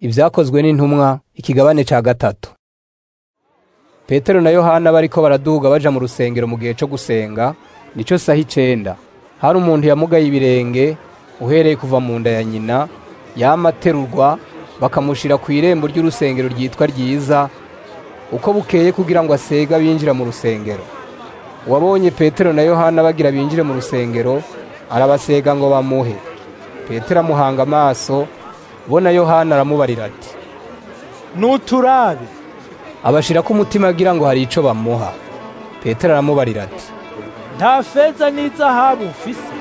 Ibyakozwe n'intumwa ikigabane ca gatatu. Petero na Yohana bariko baraduga baja mu rusengero mu gihe co gusenga, nico saha icenda. Hari umuntu yamugaye ibirenge uhereye kuva mu nda ya nyina, yama aterurwa bakamushira kw'irembo ry'urusengero ryitwa Ryiza, uko bukeye kugira ngo asege abinjira mu rusengero. Uwabonye Petero na Yohana bagira binjire mu rusengero, arabasega ngo bamuhe. Petero amuhanga amaso, bo na Yohana aramubarira ati, nuturabe abashirako umutima agira ngo hari ico bamuha. Petero aramubarira ati, nta feza n'izahabu mfise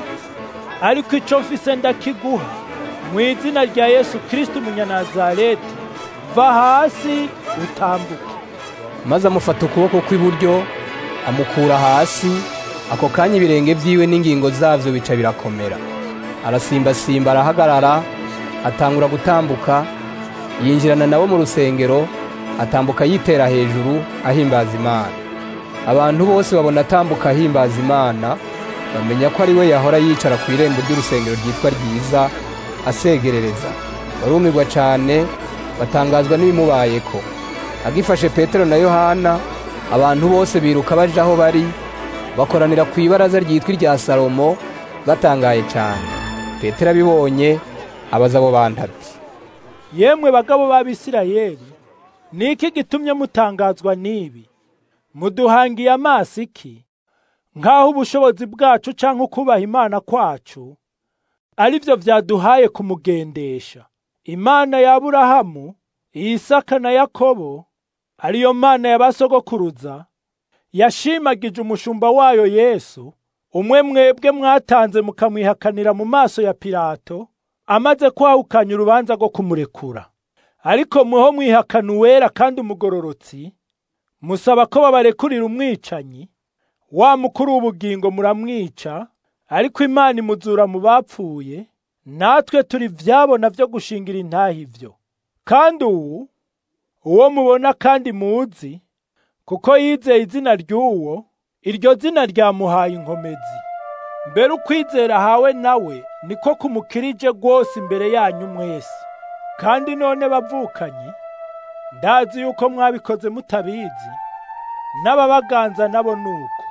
ariko ico mfise ndakiguha mu izina rya yesu kristo umunyanazareti va hasi utambuke maze amufata ukuboko kw'iburyo amukura hasi, ako kanya ibirenge vyiwe n'ingingo zavyo bica birakomera. Arasimbasimba arahagarara, atangura gutambuka, yinjirana nabo mu rusengero, atambuka yitera hejuru ahimbaza Imana. Abantu bose babona atambuka ahimbaza Imana, bamenya ko ari we yahora yicara ku irembo ry'urusengero ryitwa Ryiza, asegerereza. Barumirwa cane, batangazwa n'ibimubayeko. Agifashe Petero na Yohana, abantu bose biruka baja aho bari, bakoranira ku ibaraza ryitwa irya Salomo, batangaye cane. Petero abibonye, abaza abo bantu ati, yemwe bagabo b'abisirayeli ni iki gitumye mutangazwa n'ibi muduhangiye amaso iki nk'aho ubushobozi bwacu canke ukubaha imana kwacu ari vyo vyaduhaye kumugendesha imana ya aburahamu isaka na yakobo ariyo mana ya basogokuruza yashimagije umushumba wayo yesu umwe mwebwe mwatanze mukamwihakanira mu maso ya pilato amaze kwahukanya urubanza rwo kumurekura ariko mweho mwihakana uwera kandi umugororotsi musaba ko babarekurira umwicanyi wa mukuru w'ubugingo muramwica ariko imana imuzura mu bapfuye natwe turi vyabona vyo gushingira intahe ivyo kandi uwu uwo mubona kandi muzi kuko yizeye izina ry'uwo iryo zina ryamuhaye inkomezi mbere ukwizera ahawe nawe niko kumukirije rwose imbere yanyu mwese kandi none bavukanyi ndazi yuko mwabikoze mutabizi n'ababaganza nabo nuko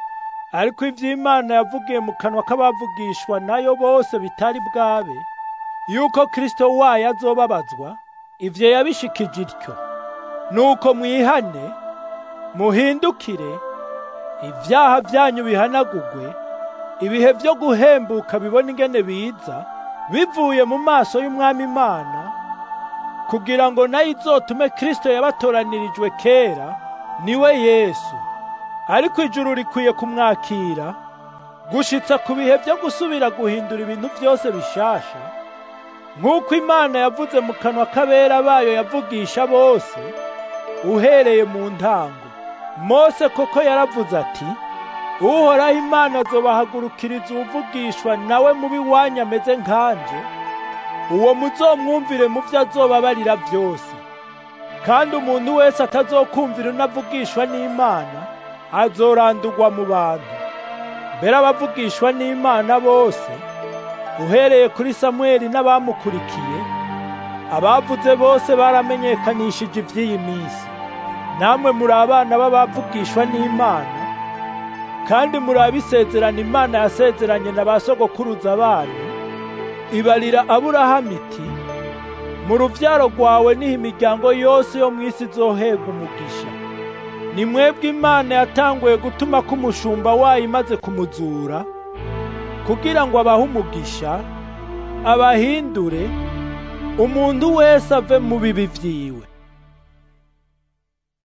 ariko ivy'imana yavugiye mu kanwa k'abavugishwa nayo bose bitari bwabe yuko kristo wayo azobabazwa ivyo yabishikije ityo nuko mwihane muhindukire ivyaha vyanyu bihanagugwe ibihe vyo guhembuka bibona ingene biza bivuye mu maso y'umwami imana kugira ngo nayo izotume kristo yabatoranirijwe kera niwe yesu ariko ijuru rikwiye kumwakira gushitsa ku bihe vyo gusubira guhindura ibintu vyose bishasha nk'uko imana yavuze mu kanwa k'abera bayo yavugisha bose uhereye mu ntango mose koko yaravuze ati uhoraho imana azobahagurukiriza uwuvugishwa nawe mubi wanyu ameze nkanje uwo muzomwumvire mu vyo azobabarira vyose kandi umuntu wese atazokumvira unavugishwa n'imana azorandurwa mu bantu mbere abavugishwa n'imana bose uhereye kuri samweli n'abamukurikiye abavuze bose baramenyekanishije ivy'iyi minsi namwe muri abana b'abavugishwa n'imana kandi muri abisezerana imana yasezeranye na ba sogokuruza banyu ibarira aburahamu iti mu ruvyaro rwawe niho imiryango yose yo mw'isi izohega umugisha ni mwebwe imana yatanguye gutuma ko umushumba wayo imaze kumuzura kugira ngo abahe umugisha abahindure umuntu wese ave mu bibi vyiwe